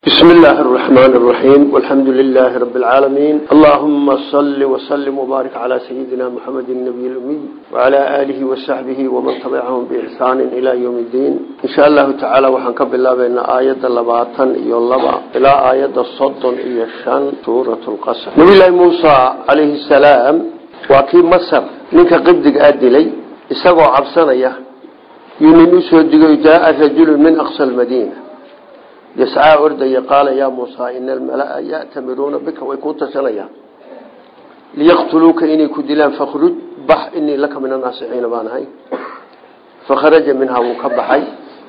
بسم الله الرحمن الرحيم والحمد لله رب العالمين اللهم صل وسلم وبارك على سيدنا محمد النبي الأمي وعلى آله وصحبه ومن تبعهم بإحسان إلى يوم الدين إن شاء الله تعالى وحنكب الله بين آية اللباطن يولبا إلى آية الصدن إيشان سورة القصر نبي الله موسى عليه السلام وكي مصر منك قبدك آدلي إساقوا عبسانية يمين أسودك جاء رجل من أقصى المدينة yascaa ordaya qaala yaa muusaa ina almalaa ya'tamiruuna bika way kuu tashanayaan liyaqtuluuka inay ku dilaan fakhruj bax inii laka min annaasixiina baan ahay fakharaja minhaa wuu ka baxay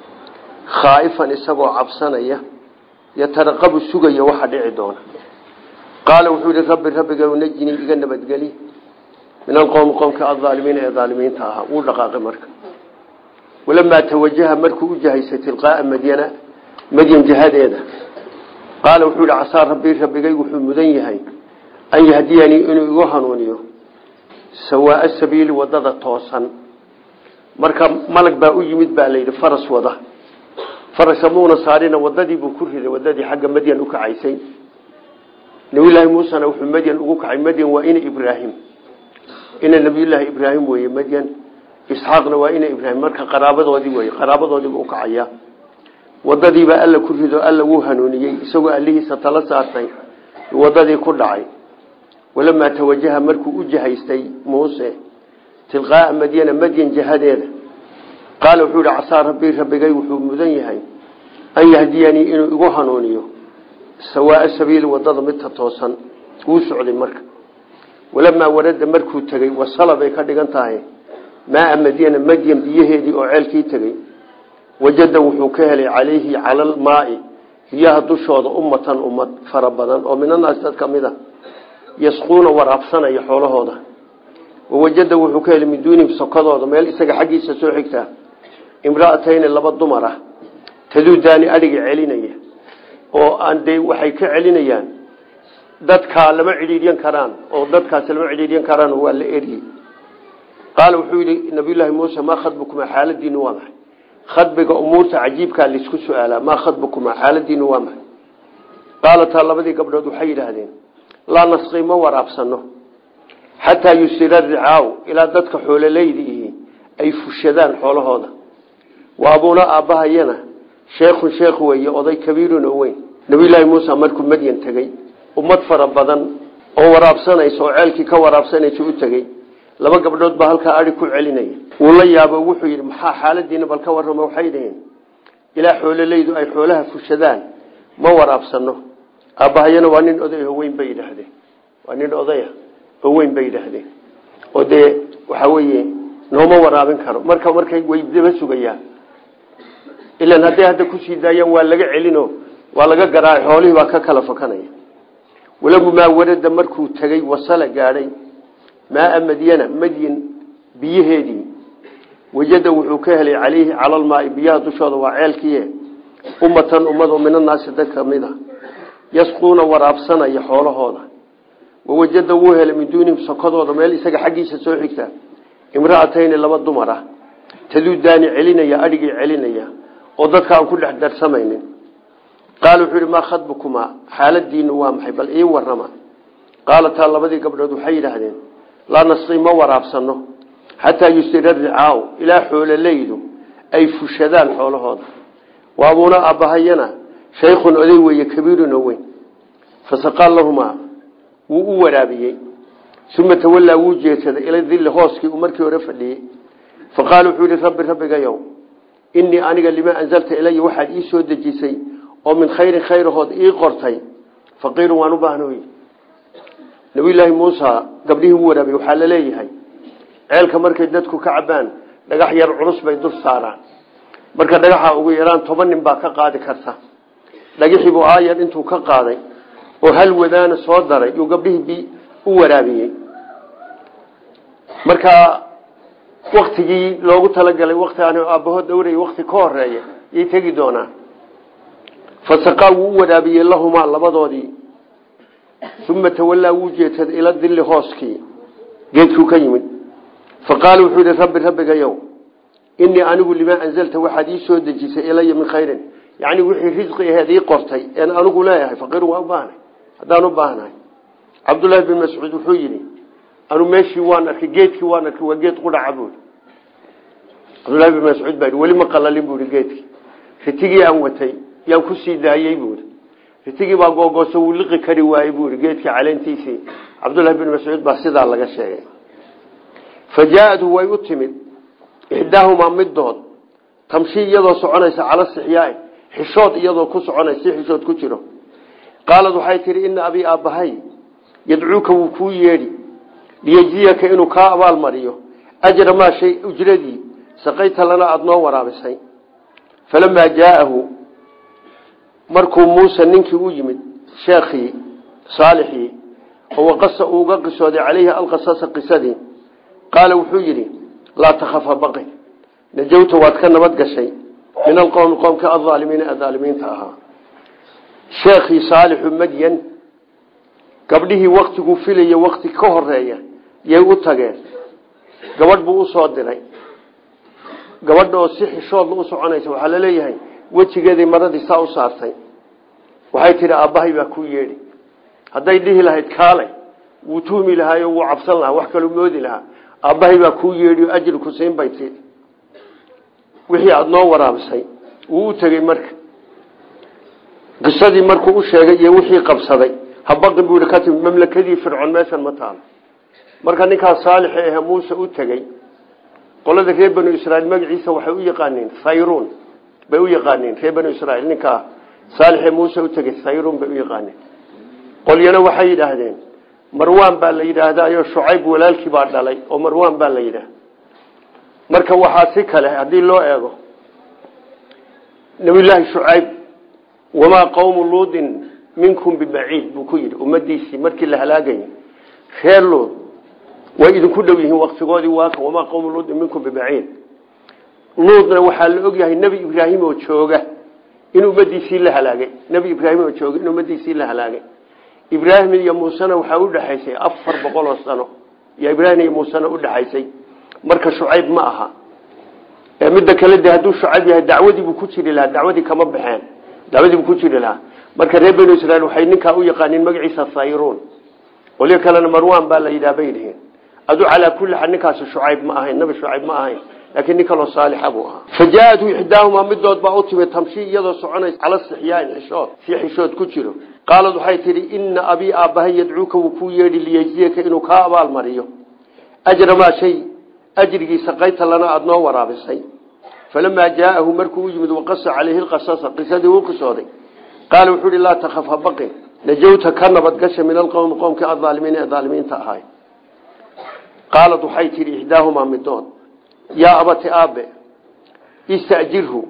khaa'ifan isagoo cabsanaya yataraqabu sugaya waxa dhici doona qaala wuxuu yihi rabbi rabbiga najnii iga nabadgeli min alqowmi qowmka aaalimiina ee aalimiinta ahaa wuu dhaqaaqay marka walamaa tawajaha markuu u jahaysay tilqaaa madyana madyan jihadeeda qaala wuxuu yihi casaa rabbii rabbigay wuxuu mudan yahay an yahdiyanii inuu igu hanuuniyo sawaaa sabiili wadada toosan marka malag baa u yimid baa layidhi faras wada farasa muuna saarina wadadii buu ku riday wadadii xagga madyan u kacaysay nabiyulaahi muusena wuxuu madyan ugu kacay madyan waa ina ibraahim ina nabiyulaahi ibraahim weye madyan isxaaqna waa ina ibraahim marka qaraabadoodii wey qaraabadoodiibuu ukacaya wadadiibaa alla ku rido alla wuu hanuuniyey isagoo allihiisa tala saartay wadadii ku dhacay walamaa tawajaha markuu u jahaystay muuse tilqaaa madyana madyan jihadeeda qaala wuxuu yihi casaa rabbii rabbigay wuxuu mudan yahay an yahdiyanii inuu igu hanuuniyo sawaaa sabiili wadada midta toosan wuu socday marka walamaa warada markuu tegey wasala bay ka dhigan tahay maaa madyana madyan biyaheedii oo ceelkii tegey wajada wuxuu ka helay calayhi cala almaai biyaha dushooda ummatan ummad fara badan oo minanaas dad ka mid a yasquuna waraabsanaya xoolahooda wawajada wuxuu ka helay min duunihim sokadooda meel isaga xaggiisa soo xigtaa imraatayni laba dumar ah taduudaani adhiga celinaya oo aan dee waxay ka celinayaan dadkaa lama cidhiidyan karaan oo dadkaasi lama cidhiidyan karaan waa la eryi qaala wuxuu yihi nabiyullaahi muuse maa khadbukuma xaaladiinu waa maxay khadbiga umuurta cajiibkaa laisku su-aalaa maa khadbukuma xaaladiinu waa maxay qaalataa labadii gabdhood waxay yidhaahdeen laa nasqi ma waraabsano xataa yusira ricaaw ilaa dadka xoololeyda ihi ay fushadaan xoolahooda wa abuuna aabbahayana sheekhun sheekh weeye oday kabiirun oo weyn nabiyulaahi muuse markuu madyan tegey ummad fara badan oo waraabsanaysa oo ceelkii ka waraabsanaysa u tegey laba gabdhood baa halkaa ai ku celinaya wuu la yaabo wuxuu yidhi maxaa xaaladiina bal ka warrama waxay dhaheen ilaa xoololeydu ay xoolaha fushadaan ma waraabsano aabbahayana waa nin oday oo weyn bay yidhaahdeen waa nin odaya oo weyn bay yidhaahdeen oo dee waxa weeye nooma waraabin karo marka markay way daba sugayaan ilan hadday hadda kusii daayaan waa laga celino waa laga garaaca xoolihii baa ka kala fakanaya walagumaa warada markuu tegey wasala gaadhay maaa madyana madyan biyaheedii wajada wuxuu ka helay calayhi calalmaai biyaha dushooda waa ceelkiie ummatan ummad oo minanaasi dad ka mid a yasquuna waraabsanaya xoolahooda wawajada wuu helay min duunihim sokadooda meel isaga xaggiisa soo xigta imraatayni laba dumar ah taduudaani celinaya adhigii celinaya oo dadka aan ku dhex darsamaynin qaala wuxuu yihi maa khadbukumaa xaaladiinu waa maxay bal ii warrama qaalataa labadii gabdhood waxay yidhaahdeen laa nasqi ma waraabsano xataa yusira ricaaw ilaa xoololeydu ay fushadaan xoolahooda wa abuuna aabbahayana shaykhun oday weeye kabiirun oo weyn fasaqaal lahumaa wuu u waraabiyey uma tawallaa wuu jeedsaday ila dilli hooskii uu markii hore fadhiyey faqaala wuxuu yihi rabbi rabbigayow innii aniga limaa anzalta ilaya waxaad ii soo dejisay oo min khayrin khayrahood ii qortay faqiirun waan u baahnoy nabiyulaahi muusa gabdhihii u waraabiyey waxaa la leeyahay ceelka markay dadku ka cabaan dhagax yar culus bay dul saaraan marka dhagaxa ugu yaraan toban nin baa ka qaadi karta dhagaxiibuu aayar intuu ka qaaday oo hal wadaana soo daray yuu gabdhihii u waraabiyey marka waktigii loogu talagalay wakti aan aabbahood dhowray wakti ka horeeya yay tegi doonaan fasaqaa wuu u waraabiyey lahumaa labadoodii uma tawallaa wuu jeedsaday ila dilli hooskii geedkuu ka yimid faqaala wuxuu yihi rabbi rabbigayow inii anigu limaa anzalta waxaad ii soo dejisay ilaya min khayrin yani wixii risqi aheed ii qortay een anigu leeyahay faqiir waa u baahnay haddaan u baahnahay cabdullaahi bin mascuud wuxuu yidhi anu meeshii waan arkay geedkii waan arkay waa geed qudhaca buui cabdullahi bin mascuud baa weli ma qalalin buui geedkii ritigii aan watay yaan kusii daayey buui ritigii baa googooso wuu liqi kari waayey buui geedkii caleentiisii cabdullahi bin mascuud baa sidaa laga sheegay fa jaa-adu way u timid ixdaahumaa middood tamshi iyadoo soconaysa cala sixyaai xishood iyadoo ku soconaysa si xishood ku jiro qaalad waxay tihi ina abii aabbahay yadcuuka wuu kuu yeedhi liyejziyaka inuu kaa abaalmariyo ajra maa shay ujradii saqayta lana aada noo waraabisay falamaa jaa'ahu markuu muuse ninkii u yimid sheekhii saalixii oo waqasa uu uga qisooday calayhi alqasasa qisadii qaala wuxuu yidhi laa takhafa baqi najawta waad ka nabad gashay min alqowmi qoomka aaalimiina adaalimiinta ahaa sheekhii saalixu madyan gabdhihii waktiguu filaya wakti ka horeeya yay u tageen gabadh buu usoo diray gabadha oo si xishoodla u soconaysa waxaa laleeyahay wejigeeday maradii saa u saartay waxay tihi aabbahay baa ku yeedhi hadday dhihi lahayd kaalay wuu tuhmi lahaayo wuu cabsan lahaa wax kaluu moodi lahaa aabbahay baa kuu yeedhi o ajri ku siin bay tii wixii aada noo waraabisay wuu u tegey marka qisadii markuu u sheegay iyo wixii qabsaday habaqin buu yihi ka timid mamlakadii fircoon meeshan ma taalo marka ninkaas saalixi ahe muuse u tegey qolada reer banu israiil magaciisa waxay u yaqaaniin sayruun bay u yaqaaniin reer banu israiil ninkaa saalixee muuse u tegey sayruun bay u yaqaaniin qolyana waxay yidhaahdeen marwaan baa la yidhaahdayo shucayb walaalkii baa dhalay oo marwaan baa la yidhaah marka waxaa si kale haddii loo eego nabiyullaahi shucayb wamaa qowmu luudin minkum bibaciid buu ku yidhi ummadiisii markii la halaagayay reer luud way idinku dhow yihiin waktigoodii waaka wamaa qowmu luudin minkum bibaciid luudna waxaa la ogyahay nebi ibraahim oo jooga in ummadiisii la halaagay nebi ibraahim oo jooga in ummadiisii la halaagay ibraahim iyo muusena waxaa udhexaysay afar boqol oo sano iyo ibraahim iyo muusena udhexaysay marka shucayb ma aha midda kale de hadduu shucayb yahay dacwadiibuu ku jiri lahaa dacwadii kama baxeen dacwadiibuu ku jiri lahaa marka reer banu israiil waxay ninkaa u yaqaaniin magaciisa sayruun qolyo kalena marwan baa la yidhaha bay yihiin adu calaa kulli xaal ninkaasi shucayb ma ahayn nabi shucayb ma ahayn laakiin nin kaloo saalixa buu ahaa fa jaa-atu ixdaahumaa midood baa u timid tamshi iyadoo soconaysa cala sixyaain xishood si xishood ku jiro qaalad waxay tidhi ina abii aabbahay yadcuuka wuu kuu yeedhi liyejziyaka inuu kaa abaalmariyo ajra maa shay ajrigiisa qayta lana aada noo waraabisay falamaa jaa'ahu markuu u yimid waqasa calayhi lqasasa qisadii uu qisooday qaala wuxuu ihi laa takhaf ha baqin najawta ka nabadgasha min alqowmi qowmkii aaalimiin ee aalimiinta ahay qaalad waxay tidhi ixdaahumaa midood yaa abati aabe istajirhu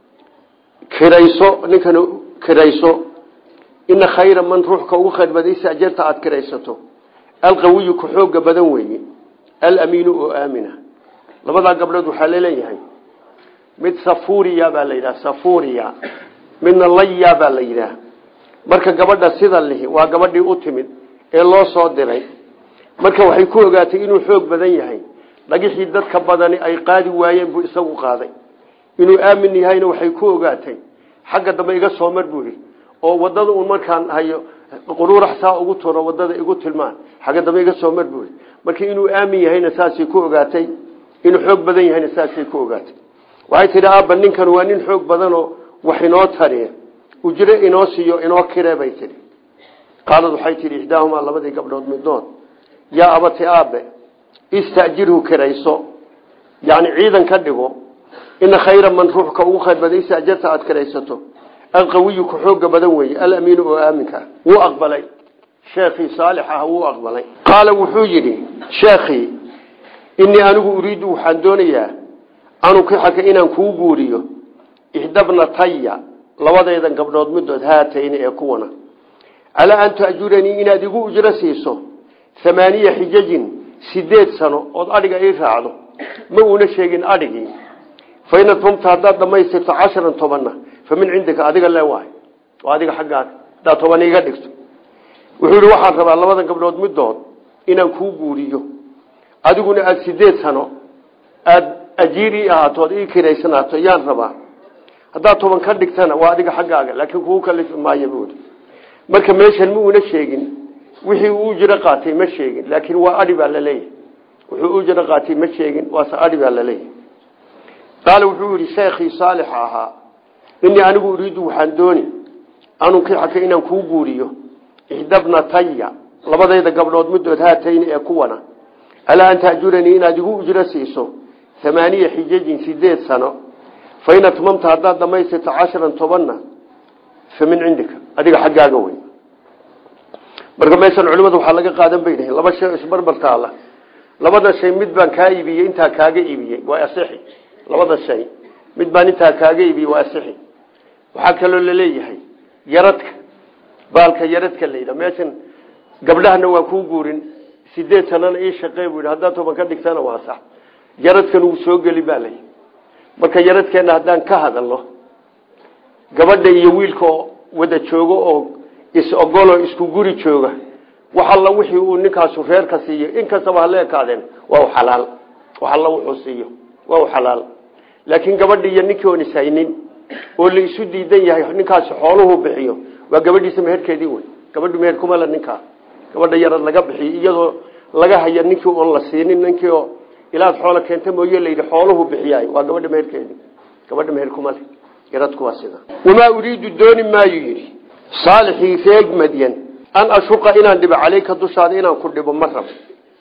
kirayso ninkan kirayso ina khayra man ruuxka ugu khayr badan istajarta aada kiraysato alqawiyu ku xooga badan weeye alamiinu oo aamina labadaa gabdhood waxaa laleeyahay mid safuriya baa la yidhaha safuriya midna laya baa la yidhaah marka gabadha sida lihi waa gabadhii u timid ee loo soo diray marka waxay ku ogaatay inuu xoog badan yahay dhagixii dadka badani ay qaadi waayeen buu isagu qaaday inuu aamin yahayna waxay ku ogaatay xagga dambe iga soo mar buu yidhi oo wadada uun markaan hayo quruurax saa ugu turo wadada igu tilmaan xagga dambe iga soo mar buu yidhi marka inuu aamin yahayna saasay ku ogaatay inuu xoog badan yahayna saasay ku ogaatay waxay tidhi aabba ninkan waa nin xoog badanoo wax inoo tariya ujre inoo siiyo inoo kire bay tidhi qaalad waxay tidhi ixdaahumaa labadii gabdhood midood yaa abati aabe istajirhu kirayso yani ciidan ka dhigo ina khayra man ruuxka ugu khayr badan istajarta aada kiraysato alqawiyu ku xooga badan weeye alamiinu oo aaminka wuu aqbalay sheekhii saalix ah wuu aqbalay qaala wuxuu yidhi sheekhii inii anigu uriidu waxaan doonayaa anukixaka inaan kuu guuriyo ixdabnataya labadaydan gabdhood midood haatayni ee kuwana calaa an taajuranii inaad igu ujro siiso amaaniya xijajin sideed sano ood adhiga ii raacdo ma uuna sheegin adhigii fain atmamta haddaad dhamaystirto casharan tobanna fa min cindika adiga le waay oo adiga xaggaaga haddaad toban iga dhigto wuxuu yihi waxaan rabaa labadan gabdhood midood inaan kuu guuriyo adiguna aada sideed sano aada ajiir ii ahaato ood ii kiraysanaato yaan rabaa haddaad toban ka dhigtana waa adiga xaggaaga laakiin kugu kalifi maayo buuri marka meeshan ma una sheegin wixii uu jiro qaatay ma sheegin laakiin waa adhi baa laleeyahay wuxuu u jiro qaatay ma sheegin waase adhi baa laleeyahay qaala wuxuu yihi sheekhii saalixa ahaa inii anigu uriidu waxaan dooni anunkixaka inaan kuu guuriyo ixdabnataya labadayda gabdhood middood haatayni ee kuwana alaa an taajuranii inaad igu ujro siiso amaaniya xijajin sideed sano fain atmamta haddaad dhamaystirto casharan tobanna fa min cindika adiga xaggaaga wey marka meeshan culimada waxaa laga qaadan bay dhahen laba shay isbarbar taala labada shay mid baan kaa iibiyey intaa kaaga iibiyey waa asixi labada shay mid baan intaa kaaga iibiyey waa asixi waxaa kaloo laleeyahay yaradka baalka yaradka layidha meeshan gabdhahana waan kuu guurin sideed sanana ii shaqey buu yidhi haddaad toban ka dhigtana waa sax yaradkan uu soo geli baa layi marka yaradkeena haddaan ka hadalno gabadha iyo wiilka wada joogo oo is-ogoloo isku guri jooga wax alla wixii uu ninkaasu reerka siiyo inkastaba hala ekaadeen waa u xalaal wax alla wuxuu siiyo waa u xalaal laakiin gabadhi iyo ninkii oon ishaynin oo la isu diidan yahay ninkaasi xooluhu bixiyo waa gabadhiisa meherkeedii wey gabadhu meher kumala ninkaa gabadha yarad laga bixiyo iyadoo laga haya ninkii oon la siinin ninkii oo ilaad xoola keenta mooye layidhi xooluhu bixiyaay waa gabadha meherkeedii gabadha meher kumale yaradku waa sida wamaa uriidu dooni maayu yidhi saalixii reeg madyan an ashuqa inaan dhibo caleyka dushaada inaan ku dhibo ma rabo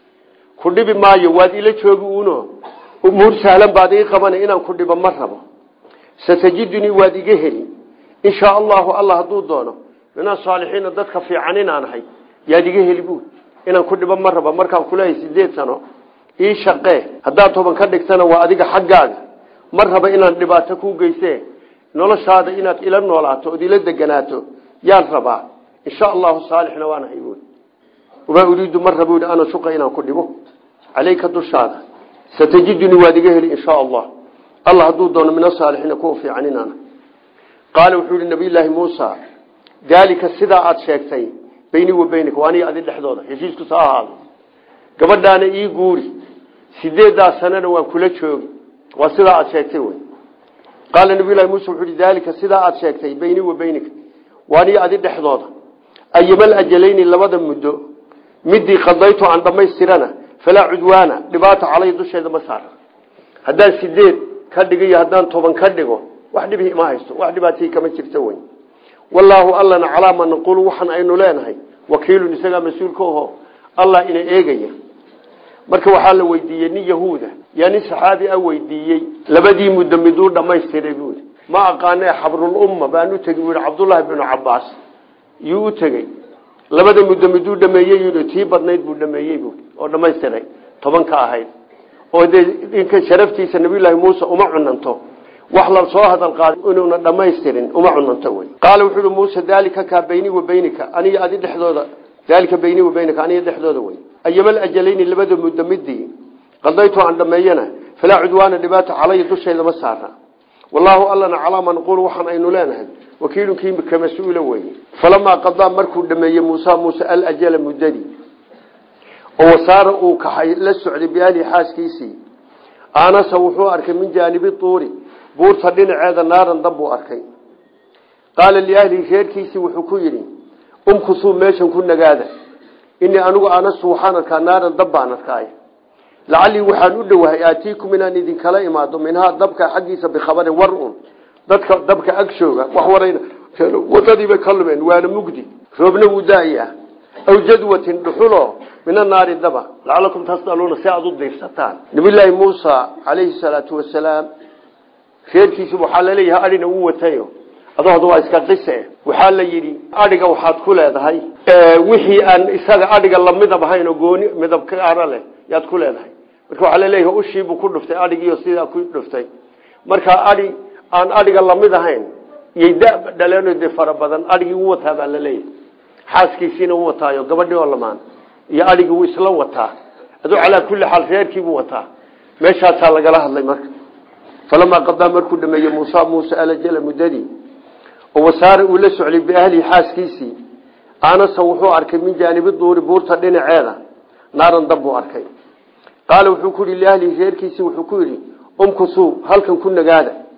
ku dhibi maayo waad ila joogi uuno umuur sahlan baad ii qabana inaan ku dhibo ma rabo satajidunii waad iga heli inshaa allahu allah hadduu doono min asaalixiina dadka fiican inaan ahay yaad iga heli buud inaan ku dhibo ma rabo markaan kuleehay sideed sano ii shaqee haddaad toban ka dhigtana waa adiga xaggaaga ma raba inaan dhibaato kuu geyse noloshaada inaad ila noolaato ood ila deganaato yaan rabaa insha allahu saalixna waan ahay buui wamaa uriidu ma raba ana shuqa inaan ku dhibo caleyka dushaada satajidunii waad iga heli insha allah allah hadduu doono min asaalixiina kuwa fiican inaana qaala wuxuu yihi nabiyllaahi muusa daalika sidaa aada sheegtay beynii wa beynika waa aniga adi dhexdooda heshiisku sa ahaado gabadhaana ii guuri sideedaa sanana waan kula joogi waa sidaa aada sheegtay wey qaala nabiylahi muuse wuxuu yihi daalika sidaa aada sheegtay beynii wa beynika waa aniga adi dhexdooda ayamal ajalayni labada muddo midii qadaytu aan dhammaystirana falaa cudwaana dhibaata calay dusheeda ma saara haddaan sideed ka dhigiyo haddaan toban ka dhigo wax dhibi ima haysto wax dhibaatii kama jirto wey wallaahu allana calaa ma naqulu waxaan aynu leenahay wakiilun isagaa mas-uulka aho allah ina eegaya marka waxaa la weydiiyey nin yahuuda yaa nin saxaabi a weydiiyey labadii muddo miduu dhamaystiray buui ma aqaane xabrulumma baan u tegi buui cabdullaahi binu cabaas yuu u tegey labada muddo miduu dhameeyey yii tii badnayd buu dhameeyey buui oo dhamaystiray toban ka ahayd oo dee ninka sharaftiisa nabiyullaahi muuse uma cunanto wax la soo hadal qaada inuuna dhamaystirin uma cunanto wey qaala wuxuu uhi muuse daalika kaa beynii wa beynika aniga adi dhexdooda daalika beynii wa beynika aniga dhexdooda wey ayamal ajalayni labada muddo midii qadaytu aan dhameeyana falaa cudwaana dhibaata calaya dushayda ma saara wallaahu allana calaa ma naqulu waxaan aynu leenahay wakiilunkii ka mas-uula weye falamaa qadaa markuu dhameeyey muusa muuse alajala muddadii oo wasaara uu kaxay la socday biahlihi xaaskiisii aanasa wuxuu arkay min jaanibi tuuri buurta dhinaceeda naaran dab buu arkay qaala liahlihi reerkiisii wuxuu ku yidhi umkusuu meeshan ku nagaada inii anigu anastu waxaan arkaa naaran dab baan arkaay lacallii waxaan u dhowahay aatiikum inaan idinkala imaado minhaa dabka xaggiisa bikhabarin war un dadka dabka ag jooga wax warayna wadadiibay ka lumeen waana mugdi roobna wuu daayaa aw jadwatin dhuxulo min anaari daba lacalakum tasdaluuna si aada u diirsataan nabiyllaahi muusa calayhi salaatu wasalaam reerkiisi waxaa laleeyahay adhina uu watayo adooda waa iska qise waxaa la yidhi adhiga waxaad ku leedahay wixii aan isaga adhiga lamidab ahayn oo gooni midab kaara leh yaad ku leedahay marka waxaa laleeyahay ushiibuu ku dhuftay adhigiiyo sidaa ku dhuftay marka adhi aan adhiga lamid ahayn iyay da dhaleen de fara badan adhigii u wataa baa laleeyahay xaaskiisiina u wataayo gabadhii oo lamaan iyo adhigii wuu isla wataa aduu calaa kulli xaal reerkiibuu wataa meeshaasaa lagala hadlay marka falamaa qadaa markuu dhameeyey muusa muuse alajala muddadii oo wasaare uu la socday biahlihi xaaskiisii aanasa wuxuu arkay min jaanibi duuri buurta dhinaceeda naaran dab buu arkay qaala wuxuu ku yihi liahlihi reerkiisii wuxuu ku yidhi umkusuu halkan ku nagaada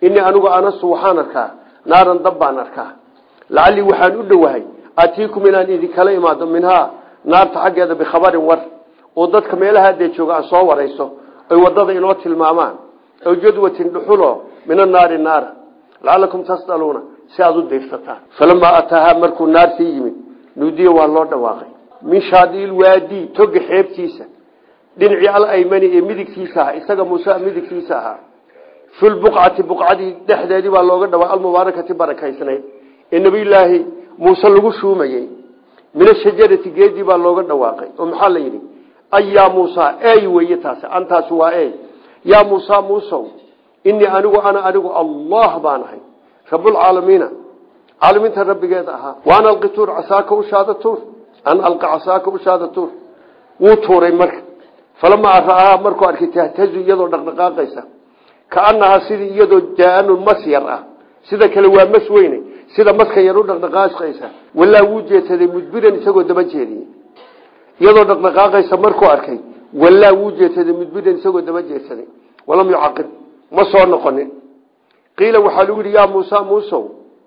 inii anigu anasu waxaan arkaa naaran dab baan arkaa lacallii waxaan u dhowahay atiikum inaan idinkala imaado minhaa naarta xaggeeda bikhabarin war oo dadka meelaha dee jooga aan soo warayso ay wadada inoo tilmaamaan aw jadwatin dhuxulo min annaari naara lacalakum tasdaluuna si aada u dayrsataan falamaa ataahaa markuu naartii yimid nuudiya waa loo dhawaaqay min shaadiil waadi toga xeebtiisa dhinacii alaymani ee midigtiisa ahaa isaga muuse midigtiisa ahaa filbuqcati buqcadii dhexdeedii baa looga dhawaaqay almubaarakati barakaysnayd ee nabiyulaahi muuse lagu shuumayey min ashajarati geedii baa looga dhawaaqay oo maxaa la yidhi ay yaa muusa ey weye taasi antaasi waa ey yaa muusa muusow inii anigu ana anigu allah baan ahay rabulcaalamiina caalamiinta rabbigeeda ahaa waan alqi tuur casaaka ushaada tuur an alqi casaaka ushaada tuur wuu tuuray marka falamaa ra'ahaa markuu arkay tahtazu iyadoo dhaqdhaqaaqaysa kaanahaa sidii iyadoo jaanun mas yar ah sida kale waa mas weyne sida maska yar u dhaqdhaqaaqaysa walaa wuu jeedsaday mudbiran isagoo daba jeediyey iyadoo dhaqdhaqaaqaysa markuu arkay walaa wuu jeedsaday mudbiran isagoo daba jeedsaday walam yucaqib ma soo noqonin qiila waxaa lagu yidhi yaa muusa muusow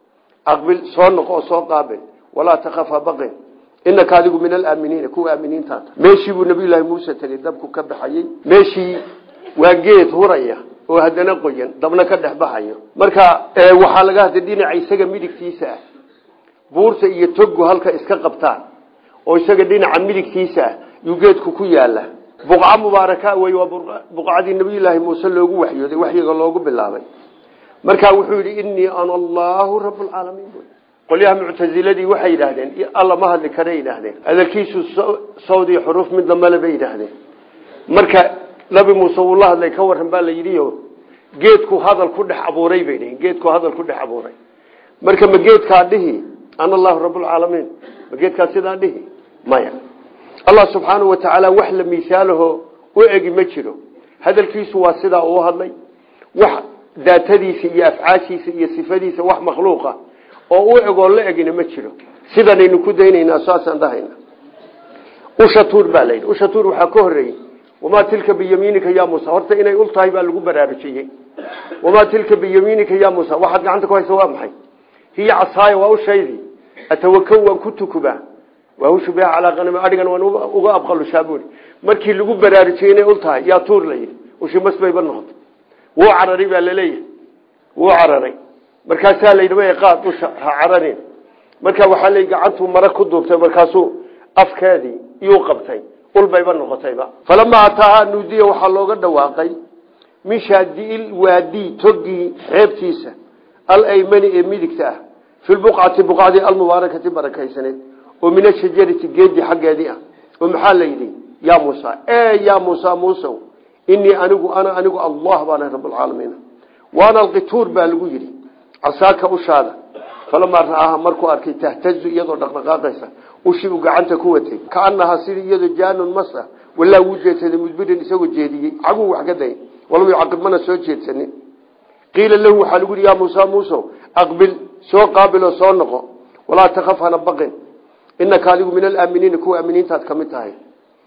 aqbil soo noqo oo soo qaabil walaa takhafa baqin inaka adigu min alaaminiina kuwa aaminiintaata meeshii buu nabiyullaahi muuse tegey dabku ka baxayey meeshii waa geed huraya oo haddana qoyan dabna ka dhex baxayo marka waxaa laga hadlay dhinaca isaga midigtiisa ah buurta iyo togu halka iska qabtaan oo isaga dhinaca midigtiisa ah yuu geedku ku yaala buqca mubaaraka wey waa buqcadii nabiyullaahi muuse loogu waxyooday waxyiga loogu bilaabay markaa wuxuu yidhi inii ana allahu rablcaalamiin qolyaha muctasiladii waxay yidhaahdeen alla ma hadli kara yidhaahdeen hadalkiisu sawd iyo xuruuf midna male bay yidhaahdeen marka nabi muuse wuu la hadlay ka waran baa la yidhio geedku hadal ku dhex abuuray bay dhihin geedku hadal ku dhex abuuray marka ma geedkaa dhihi ana allahu rablcaalamiin ma geedkaa sidaa dhihi maya allah subxaanau wa tacaala wax la miisaalaho u egi ma jiro hadalkiisu waa sidaa uu hadlay wax daatadiisa iyo afcaashiisa iyo sifadiisa wax makhluuqa oo u egoo la egina ma jiro sidanaynu ku daynaynaa saasaan dhahayna usha tuur baa layidhi usha tuur waxaa ka horreeyey wamaa tilka biyamiinika ya muusa horta inay ul tahay baa lagu baraarujiyey wamaa tilka biyamiinika ya muusa waxaad gacanta ku haysa waa maxay hiya casaaya waa ushaydii atawakaw waan ku tukubaa waahushu biha calaa qanami adhigan waan uga abqalushaa buuri markii lagu baraarujiyey inay ul tahay yaa tuur la yidhi ushi mas bayba noqotay wuu cararay baa laleeyahay wuu cararay markaasaa layidhi ma qaad usha ha cararin marka waxaa la gacantuu mara ku duubtay markaasuu afkeedii iyuu qabtay ulbayba noqotayba falamaa ataahaa nuudiya waxaa looga dhawaaqay min shaadiil waadi togii xeebtiisa alaymani ee midigta ah fi lbuqcati buqacdii almubaarakati barakaysaneed oo min ashajarati geedii xaggeedii ah oo maxaa la yidhi yaa muusa e yaa muusa muusow inii anigu ana anigu allah baana rablcaalamiin waana alqituur baa lagu yidhi casaaka ushaada falamaa ra'aaha markuu arkay tahtazu iyadoo dhaqdhaqaaqaysa ushii uu gacanta ku watay kaanahaa sidii iyadoo jaanun masa walaa wuu jeedsaday mudbirin isagoo jeediyey caguu wax ka day walam yucaqib mana soo jeedsanin qiila lahu waxaa lagu yidhi yaa muusa muusow aqbil soo qaabiloo soo noqo walaa takaf hana baqin inaka adigu min alaaminiina kuwa aaminiintaad ka mid tahay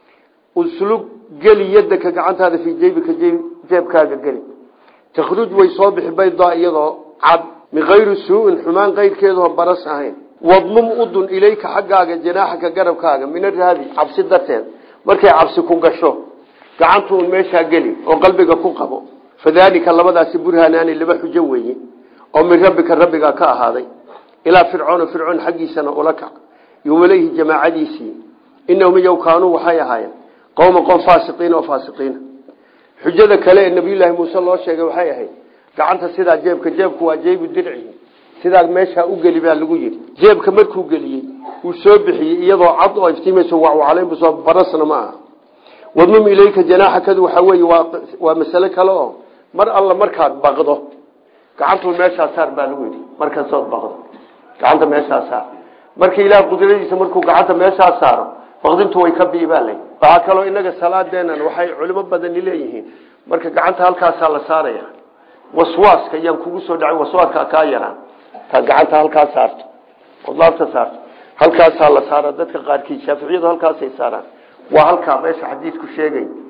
uslug geli yadaka gacantaada fii jeybika jeebkaaga geli takhruj way soo bixi baydaa iyadoo cad min kayri suu-in xumaan kayrkeedoo baras ahayn wadmum udun ilayka xaggaaga janaaxaka garabkaaga min araabi cabsi darteed markay cabsi ku gasho gacantuun meeshaa geli oo qalbiga ku qabo fadaalika labadaasi burhaanaani laba xujo weeye oo min rabbika rabbigaa ka ahaaday ilaa fircoona fircoon xaggiisana ula kac yomaleyhi jamaacadiisii inahum iyow kaanuu waxay ahaayeen qowma qom faasiqiin oo faasiqiina xujada kale ee nabiyullaahi muuse loo sheegay waxay ahayd gacanta sidaa jeebka jeebku waa jeebu dircihi sidaa meeshaa u geli baa lagu yidhi jeebka markuu geliyey uu soo bixiyey iyadoo cad oo iftiimayso wacwacalaynbusoo barasna ma aha wadmum ilayka janaaxakadu waxaa weeye waa waa masale kale oo mar alla markaad baqdo gacantuu meeshaa saar baa lagu yidhi markasood baqdo gacanta meeshaa saar marka ilaah qudradiisa markuu gacanta meeshaa saaro baqdintu way ka biibaalay waxaa kaloo inaga salaadeenan waxay culimo badani leeyihiin marka gacanta halkaasaa la saaraya waswaaska yaan kugu soo dhacay waswaaska kaa yaraan taad gacanta halkaa saarto ood laabta saarto halkaasaa la saara dadka qaarkiid shaaficiyadu halkaasay saaraan waa halkaa meesha xadiidku sheegay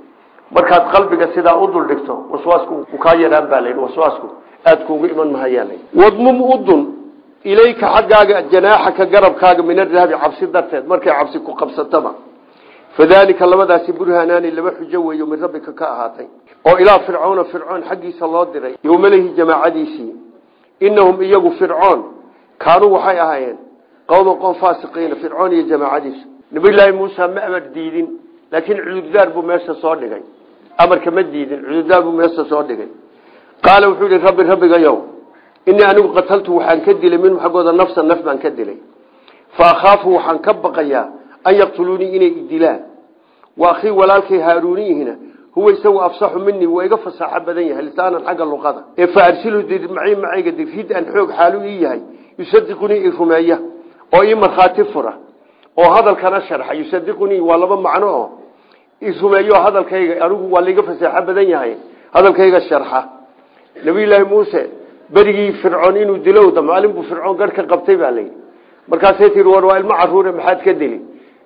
markaad qalbiga sidaa u dul dhigto waswaasku u kaa yaraan baa layidhi waswaasku aad kuugu iman mahayaa layidhi wadmum udun ilayka xaggaaga janaaxaka garabkaaga min arahbi cabsi darteed markay cabsi ku qabsataba fadalika labadaasi burhanaani laba xujo weeyo min rabbika ka ahaatay oo ilaa fircoona fircoon xaggiisa loo diray yowmalehi jamaacadiisii inahum iyagu fircoon kaanuu waxay ahaayeen qowman qoom faasiqiina fircoon iyo jamaacadiisu nabiyulaahi muusa ma amar diidin laakiin cudurdaar buu meesha soo dhigay amarka ma diidin cudurdaar buu meesha soo dhigay qaala wuxuu yihi rabbi rabbigayow inii anigu qataltu waxaan ka dilay minhum xaggooda nafsan naf baan ka dilay fa akhaafu waxaan ka baqayaa an yaqtuluunii inay idilaan wa akhii walaalkay haaruuniyihina huwa isagu afsaxu minii waa iga fasaaxo badan yahay lisaanan xagga luqada ee fa arsilu dir macii macayga dir rid an xoog xaalu ii yahay yusadiqunii i rumeeya oo ii markhaati fura oo hadalkana sharxa yusadiqunii waa laba macno oo i rumeeyo hadalkayga anigu waa laiga fasaaxo badan yahay hadalkayga sharxa nabiyulaahi muuse berigii fircoon inuu dilowda maalin buu fircoon garh ka qabtay baa layidhi markaasay tii war waa ilmo caruure maxaad ka dili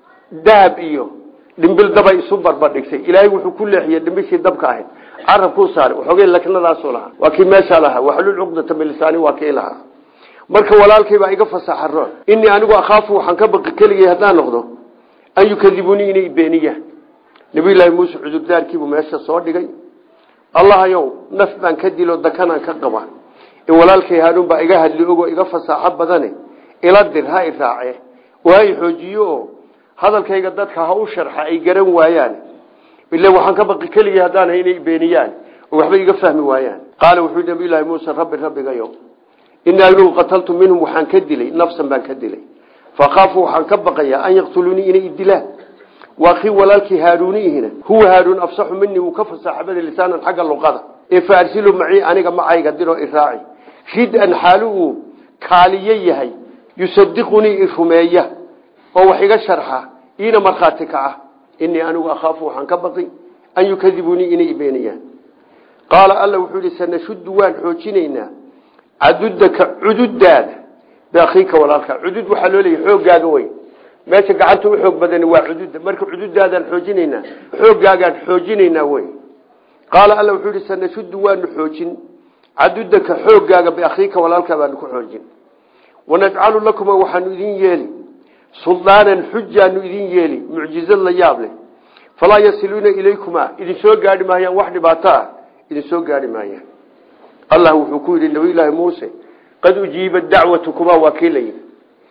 dahab iyo dhimbil dabay isu barbadhigtay ilaahay wuxuu ku leexiyey dhimbishii dabka ahayd carabkuu saaray waxoogay laknadaasuu lahaa waa kii meeshaa lahaa waxlul cuqdata bilisaani waa kii lahaa marka walaalkay baa iga fasaxa roon inii anigu akhaafu waxaan ka baqi keligay haddaan noqdo an yukadibunii inay beeniyaan nabiyulaahi muuse cudurdaarkiibuu meesha soo dhigay allahayow naf baan ka dilo dakanaan ka qaba in walaalkay haanuun baa iga hadli ogoo iga fasaaxo badane ila dir ha i raace oo ha i xoojiyo oo hadalkayga dadka ha u sharxa ay garan waayaan ila waxaan ka baqi keligii haddaana inay beeniyaan oo waxba iga fahmi waayaan qaala wuxuu nabiyulaahi muuse rabbi rabbigayo inii anigu qataltu minhum waxaan ka dilay nafsan baan ka dilay fakhaafu waxaan ka baqayaa an yaqtuluunii inay idilaan waakii walaalkii haaruunihina huwa haaruun afsaxu minii wuu ka fasaaxabada lisaanan xagga luqada ee fa arsilu macii aniga macayga diroo iraaci rid-an xaalu uu kaaliyo yahay yusadiqunii i rumeeya oo wax iga sharxa iina markhaati ka ah inii anigu akhaafu waxaan ka baqi an yukadibunii inay ibeeniyaan qaala alla wuxuu yihi sanashuddu waan xoojinaynaa cadudaka cududaada biakhiika walaalka cudud waxaa loo leeyahy xooggaaga wey meesha gacanta u xoog badani waa cududa marka cududaadaan xoojinaynaa xooggaagaan xoojinaynaa wey qaala alla wuxuu yihi sanashuddu waanu xoojin cadudaka xooggaaga biakhiika walaalkaa baanu ku xoojin wanajcalu lakuma waxaanu idin yeeli suldaanan xujaanu idin yeeli mucjizad la yaab leh falaa yasiluuna ilaykumaa idin soo gaadhi maayaan wax dhibaato ah idin soo gaadhi maayaan allah wuxuu ku yidhi nabiyulaahi muuse qad ujiibat dacwatukumaa waa kii la yidhi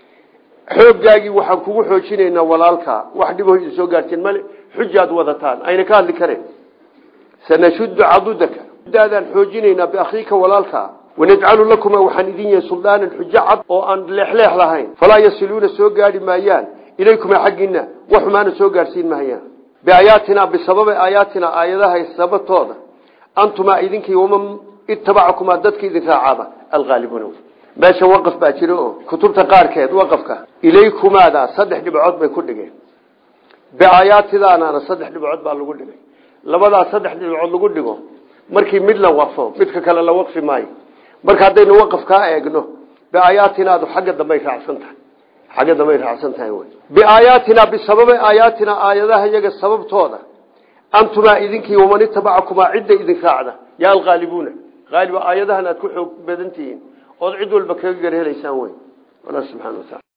xooggaagii waxaan kugu xoojinaynaa walaalkaa wax dhibaho idin soo gaarteen male xujaad wadataan ayna ka hadli kareen sanashuddu cadudaka daadaan xoojinaynaa biakhiika walaalkaa wanajcalu lakuma waxaan idin yahay suldaanan xujo cad oo aan leexleex lahayn falaa yasiluuna soo gaadhi maayaan ilaykumaa xaggiina wax xumaana soo gaadhsiin mahayaan biaayaatinaa bisababi aayaatinaa aayadaha sababtooda antumaa idinkii waman itabacakumaa dadka idin raacaba alhaalibuuna meesha waqaf baa jira oo kutubta qaarkeed waqafka ilaykumaada saddex dhibcood bay ku dhigeen biaayaatidaanana saddex dhibcood baa lagu dhigay labadaas saddex dhibcood lagu dhigo markii mid la waqfo midka kale la waqfi maayo marka haddaynu waqaf kaa eegno biaayaatinaadu xagga dambay raacsan tahay xagga dambay raacsan tahay wy biaayaatina bisababi aayaatina aayadaha iyaga sababtooda antumaa idinkii waman itabacakumaa cidda idin raacda yaa alhaalibuuna haaliba aayadahan aad ku xoog badan tihiin ood cid walba kaga garhelaysaan wey alla subxana wa taala